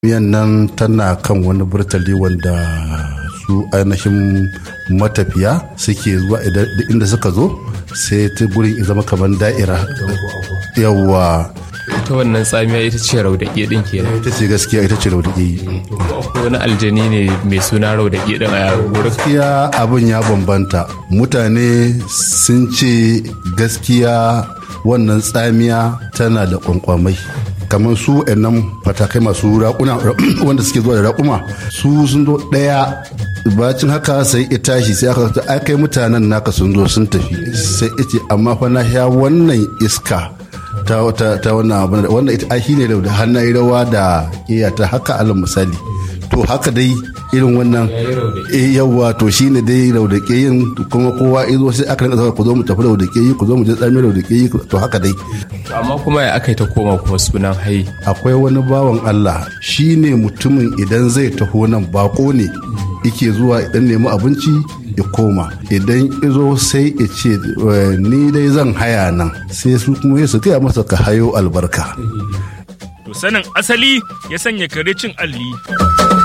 miyan nan tana kan wani burtali wanda su ainihin matafiya suke zuwa inda suka zo sai ta gurin ya zama kamar da'ira yawa ta wannan tsamiya ita ce raudaƙe ɗin kenan ita ce gaskiya ita ce raudaƙe ko wani aljani ne mai suna raudaƙe ɗin a wurin gaskiya abin ya bambanta mutane sun ce gaskiya wannan tsamiya tana da kwankwamai kamar su nan fatakai masu raƙuna wanda suke zuwa da raƙuma su sun zo ɗaya bacin haka sai ya tashi sai aka ta kai mutanen naka sun zo sun tafi sai ita amma fa na ya wannan iska ta ta ta wannan abu wannan ita ai ne da hannaye rawa da iyata haka alal misali to haka dai irin wannan eh yawa to shine dai raudake yin kuma kowa izo sai aka rinka saka ku zo mu tafi raudake yi ku zo mu je tsami raudake yi to haka dai amma kuma ya aka yi ta koma kuma sunan hai akwai wani bawan Allah shine mutumin idan zai taho nan bako ne yake zuwa idan nemi abinci ya koma idan izo sai ya ce ni dai zan haya nan sai su kuma su gaya masa ka hayo albarka To sanin asali ya sanya kare cin alli.